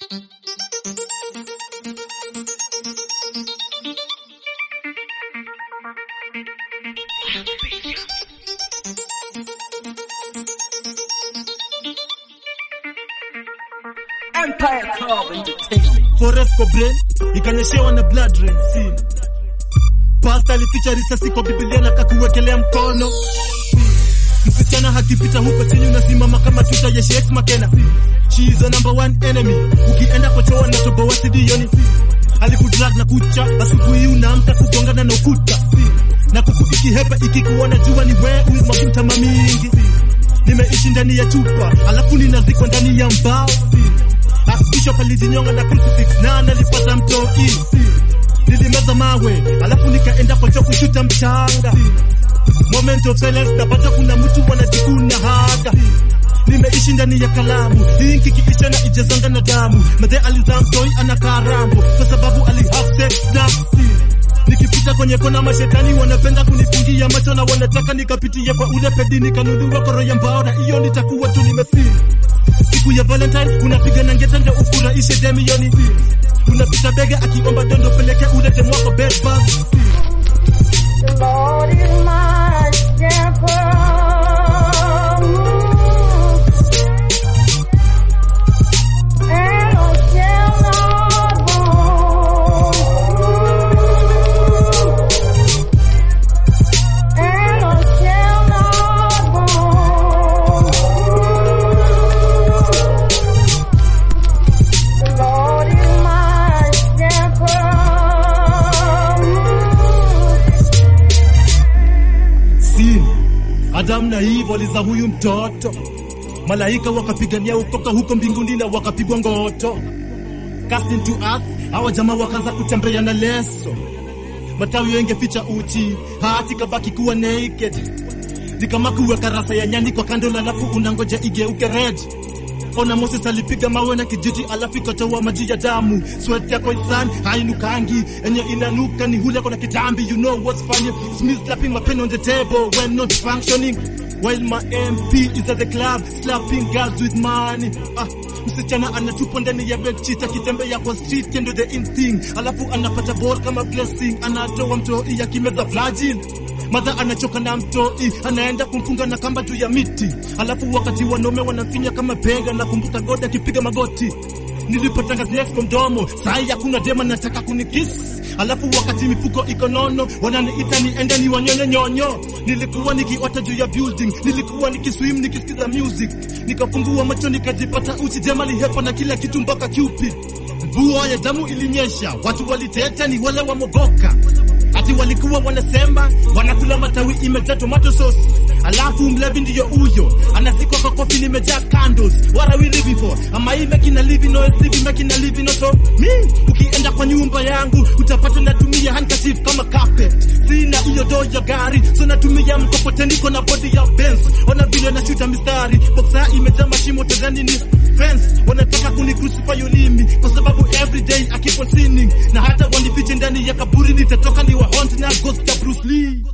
Empire Club Entertainment. Forest kwa brain ikanyeshewa na blood rain scene. Pasta alificha risasi kwa Biblia na kakuwekelea mkono. Msichana hakipita huko chini unasimama kama tuta ya Sheikh Makena. She is a number one enemy. Ukienda kwa choa na tobo wa sidioni. Alikudrag na kucha asubuhi unaamka kugongana na ukuta. Na kuku ikihepa ikikuona jua ni wewe umwagimtama mingi. Nimeishi ndani ya chupa alafu ninazikwa ndani ya mbao. Archbishop alijinyonga na crucifix na nalipata mtoi. Nilimeza mawe alafu nikaenda kwa choo kushuta mchanga. Moment of silence napata kuna mtu wanajikuna haga. Nimeishi ndani ya kalamu inki kiisha na ijazanga na damu. Madhe alizaa mtoi ana karambo kwa sababu ali have sex na Nikipita kwenye kona mashetani wanapenda kunifungia macho na wanataka nikapitie kwa ule pedi nikanunua koro ya mbao na hiyo nitakuwa tu nimefeel siku ya Valentine unapiga na ngeta ndio ufurahishe demioni. Unapita bega akiomba dondo peleke ule demu wako bed bug. The Lord is my shepherd. And I shall not want. And I shall not want. The Lord is my shepherd. Sin Adam na Eve waliza huyu mtoto, malaika wakapigania ukoka huko mbinguni na wakapigwa ngoto. Cast into earth, hawa jamaa wakaanza kutembea na leso, matawi yengeficha uchi, hati kabaki kuwa naked. Ni kama kuweka rasa ya nyani kwa kando, alafu unangoja igeuke red. Ona Moses alipiga mawe na kijiti alafu ikatoa maji ya damu. Sweat yako isan hainukangi, enye inanuka ni hule kona kitambi. You know what's funny? Smith slapping my pen on the table when not functioning. While my MP is at the club slapping girls with money. Ah, msichana anatupa ndani ya bedsheet akitembea kwa street kendo the in thing, alafu anapata ball kama blessing, anatoa mtoi akimeza flagil Madha anachoka na mtoi, anaenda kumfunga na kamba juu ya miti, alafu wakati wanaume wanamfinya kama bega, na kumbuka God akipiga magoti. Nilipotanga snakes kwa mdomo, sai hakuna dema nataka kunikiss, alafu wakati mifuko iko nono, wananiita niende ni wanyonye nyonyo. Nilikuwa nikiota juu ya building, nilikuwa nikiswim nikisikiza music, nikafungua macho nikajipata uchi, jema lihepa na kila kitu mpaka Cupid. Mvua ya damu ilinyesha, watu waliteta, ni wale wamogoka ati walikuwa wanasema wanakula matawi imejaa tomato sauce, alafu mlevi ndiyo huyo anasikwa kwa kofi limejaa candles. What are we living for? Am I making a living or is living making a living or so? Me, ukienda kwa nyumba yangu utapata natumia handkerchief kama carpet. Sina hiyo doo ya gari, so natumia mkokoteni, niko na body ya Benz. Ona vile nashuta mistari, boxa imejaa mashimo, tazani ni fence. Wanataka kuni crucify ulimi kwa sababu every day I keep on sinning, na hata wanifiche ndani ya kaburi nitatoka ni wa haunt na ghost ya Bruce Lee.